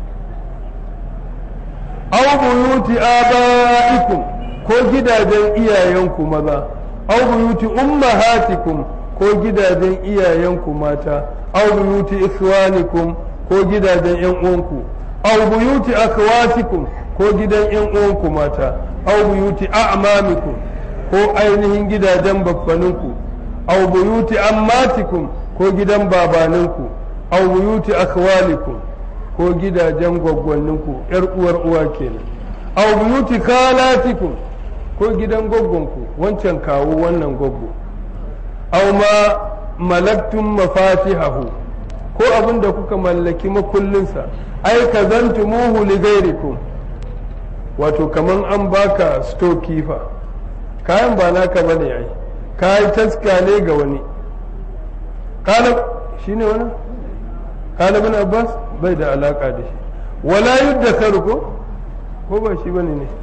aw buyuti abaikum ko gidajen iyayenku maza aw buyuti ummahatikum ko gidajen iyayenku mata aw buyuti ikhwanikum ko gidajen yan uwanku aw buyuti akhawatikum ko gidan yan uwanku mata aw buyuti a'mamikum ko ainihin gidajen babbaninku aw buyuti ammatikum ko gidan babaninku aw buyuti akhwalikum ko gidajen gwaggwanninku yar uwar uwa kenan aw buyuti khalatikum ko gidan gwaggonku wancan kawo wannan gwaggo aw ma malaktum mafatihahu ko abin da kuka mallaki makullinsa ai kazantumuhu li ghairikum wato kaman an baka storekeeper kayan ba naka bane ai kayan taska ne ga wani kala shine wani kala bin abbas bai da alaka da shi wala yudda ko ko ba shi bane ne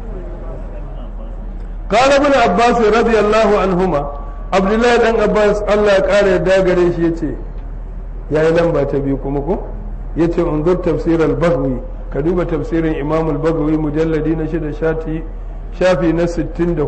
kala bin abbas radiyallahu anhuma abdullahi dan abbas Allah ya kare yadda gare shi yace yayi lamba ta biyu kuma ko yace unzur tafsir al-baghawi ka duba tafsirin imam al-baghawi mujalladi na shida shati shafi na 64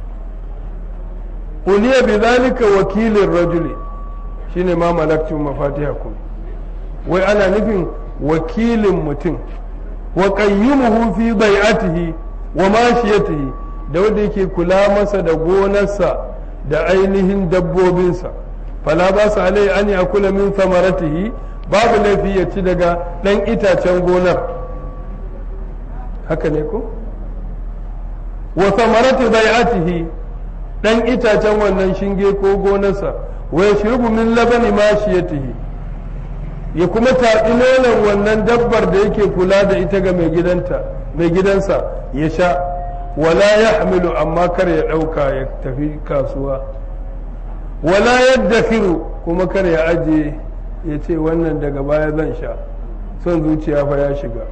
uliya bi zalika wakilin rajuli shine ma malaktu mafatihakum wai ana nufin wakilin mutum wa qayyumuhu fi bai'atihi wa mashiyatihi da wanda yake kula masa da gonarsa da ainihin dabbobinsa fala ba su alai an ya kula min samaratihi babu laifi ya ci daga ɗan itacen gonar haka ne ko wa samarati bai'atihi ɗan itacen wannan shinge ko gonarsa wa yashrubu min labani mashiyatihi ya kuma taɗi nonon wannan dabbar da yake kula da ita ga mai gidanta mai gidansa ya sha wala ya hamilu amma kar ya ɗauka ya tafi kasuwa wala yadda kuma kar ya aje ya ce wannan daga baya zan sha son zuciya fa ya shiga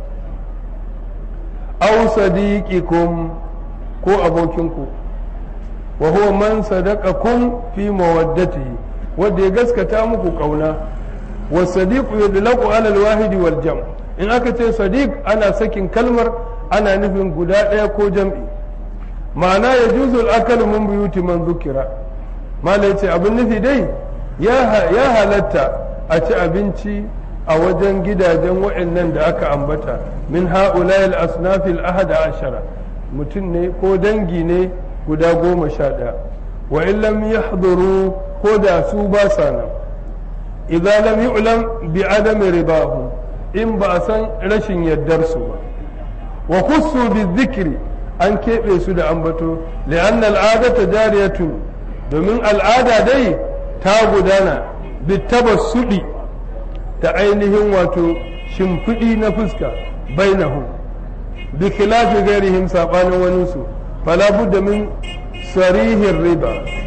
au sadiqikum ko abokinku wa huwa man sadaqakum fi mawaddatihi wanda ya gaskata muku kauna wa sadiqu yudlaqu ala al-wahidi wal jam in aka ce sadiq ana sakin kalmar ana nufin guda ɗaya ko jam'i ma'ana ya juzu al'akalu min buyuti man zukira mala ya ce abin nufi dai ya halatta a ci abinci a wajen gidajen waɗannan da aka ambata min ha'ulayil asnafil ahada ashara mutum ne ko dangi ne guda goma sha ɗaya wa in lam yahduru ko da su ba sa nan idan lam yu'lam bi adami ribahu in ba a san rashin yaddar su ba wa khussu bi dhikri an keɓe su da ambato li'anna al'adata jariyatun domin al'ada dai ta gudana bitabassudi da ainihin wato shimfiɗi na fuska bainahum bi khilafi gairihim sabanin wani su fala budda min sarihin riba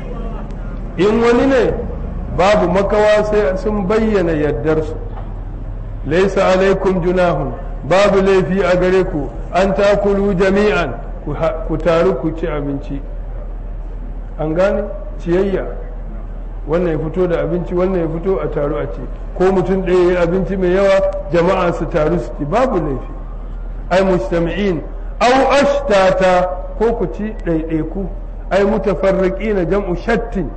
in wani ne babu makawa sai sun bayyana yaddarsu laisa alaikum junahun babu laifi a gare ku an takulu jami'an ku taru ku ci abinci an gane ciyayya wannan ya fito da abinci wannan ya fito a taru a ci ko mutum ɗaya ya abinci mai yawa jama'a su taru su ci babu laifi ai mujtami'in au ashtata ko ku ci ɗaiɗaiku ai mutafarriqina jam'u shattin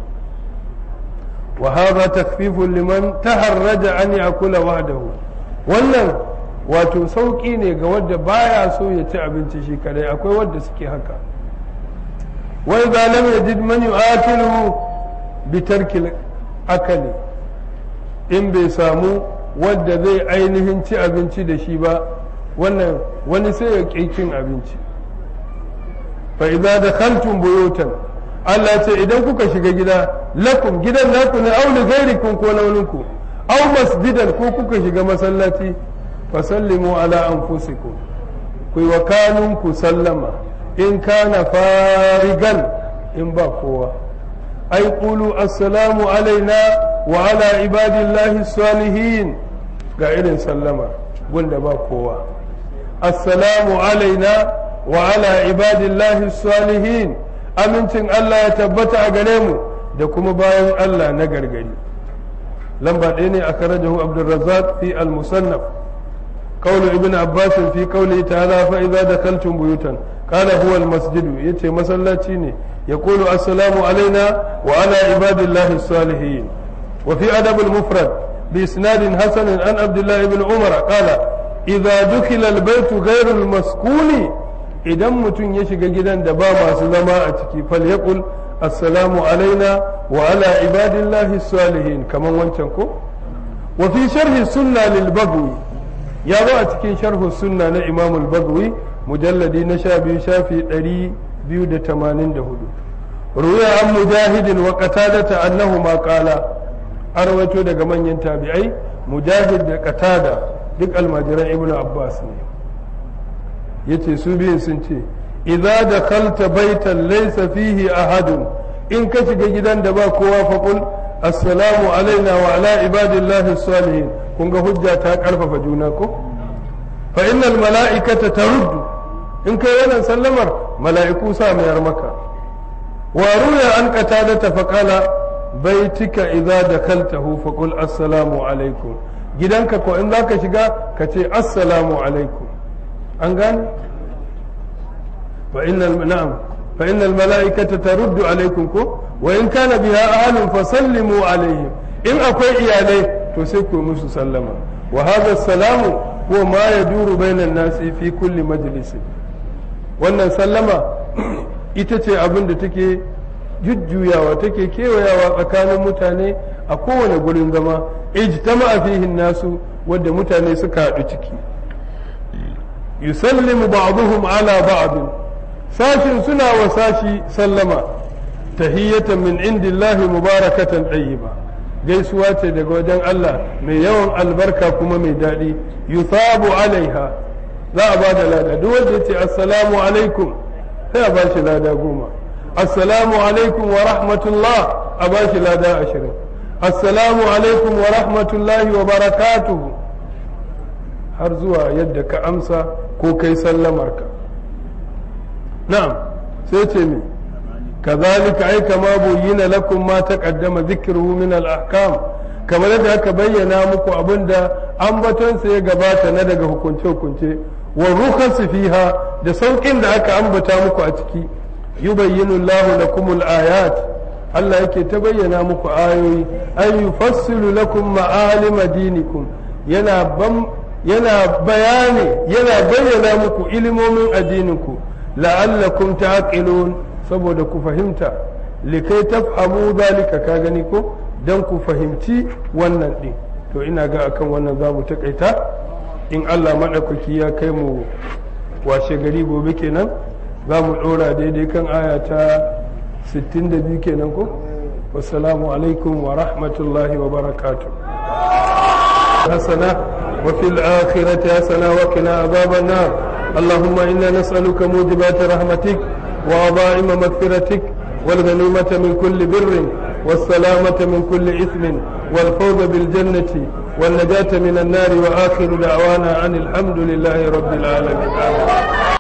wa hadha takfifun liman taharraja an yakula wahdahu wannan wato sauƙi ne ga wadda baya so ya ci abinci shi kadai akwai wadda suke haka wai za lam yajid man yu'akilu bi tarkil akali in bai samu wadda zai ainihin ci abinci da shi ba wannan wani sai ya ƙi cin abinci fa idza dakhaltum buyutan Allah ce idan kuka shiga gida lakum gidan naku ne aw li ghairikum ko launinku aw masjidan ko kuka shiga masallaci fasallimu ala anfusikum ku wa kanun ku sallama in kana farigan in ba kowa ai qulu assalamu alaina wa ala ibadillahi salihin ga irin sallama gunda ba kowa assalamu alaina wa ala ibadillahi salihin amincin Allah ya tabbata a gare mu da kuma bayan Allah na gargari lamba ɗaya ne a karajahu abdulrazak fi al-musannaf قول ابن عباس في قوله تعالى فإذا دخلتم بيوتا قال هو المسجد يتي مسلاتي يقول السلام علينا وعلى عباد الله الصالحين وفي أدب المفرد بإسناد حسن عن عبد الله بن عمر قال إذا دخل البيت غير المسكون idan mutum ya shiga gidan da ba masu zama a ciki fal yaqul assalamu alaina wa ala ibadillahi salihin kaman wancan ko wa fi sharhi sunna lil bagwi ya zo a cikin sharhu sunna na imam al-bagwi mujalladi na sha biyu shafi ɗari biyu da tamanin da hudu ruya an mujahidin wa qatadata annahu ma qala an rawaito daga manyan tabi'ai mujahid da qatada duk almajiran ibnu abbas ne yace su biyun sun ce idza dakhalta baitan laysa fihi ahadun in ka shiga gidan da ba kowa faqul assalamu alaina wa ala ibadillahi salihin kun ga hujja ta karfafa juna ko fa innal mala'ikata taruddu in kai wannan sallamar mala'iku sa mayar maka wa ruya an qatada ta faqala baitika idza dakaltahu faqul assalamu alaikum gidanka ko in za ka shiga ka ce assalamu alaikum an gane fa innal na'am fa innal mala'ikata taruddu alaikum ko wa in kana biha ahlun fasallimu alaihim in akwai iyalai to sai ku musu sallama wa hadha salamu huwa ma yaduru bainan nasi fi kulli majlisin wannan sallama ita ce abin da take jujjuyawa take kewayawa tsakanin mutane a kowane gurin zama ijtama'a fihi nasu wadda mutane suka haɗu ciki yusallimu ba'dhum ala ba'd sashin suna wa sashi sallama tahiyatan min indillahi mubarakatan tayyiba gaisuwa ce daga wajen Allah mai yawan albarka kuma mai daɗi yusabu alaiha za a ba da lada duk wanda ya ce assalamu alaikum sai a ba shi lada goma assalamu alaikum wa rahmatullah a ba shi lada ashirin assalamu alaikum wa rahmatullahi wa barakatuhu har zuwa yadda ka amsa ko kai sallamarka na'am sai ce mi kazalika ai kama buyyina lakum ma taqaddama dhikruhu min al-ahkam kamar yadda aka bayyana muku abinda ambatonsa ya gabata na daga hukunce-hukunce wa rukhas fiha da saukin da aka ambata muku a ciki yubayyinu Allahu lakum al-ayat Allah yake ta bayyana muku ayoyi ay yufassilu lakum ma'alima dinikum yana bam yana bayani yana bayyana muku ilimomin addininku la'allakum ta'qilun saboda ku fahimta likai tafhamu zalika ka gani ko dan ku fahimci wannan din to ina ga akan wannan za mu takaita in Allah maɗaukaki ya kai mu washe gari gobe kenan za mu ɗora daidai kan aya ta 62 kenan ko wassalamu alaikum wa rahmatullahi wa barakatuh hasana wa fil akhirati hasana wa qina adhaban nar اللهم إنا نسألك موجبات رحمتك وعظائم مغفرتك والغنيمة من كل بر والسلامة من كل إثم والفوز بالجنة والنجاة من النار وآخر دعوانا أن الحمد لله رب العالمين آمين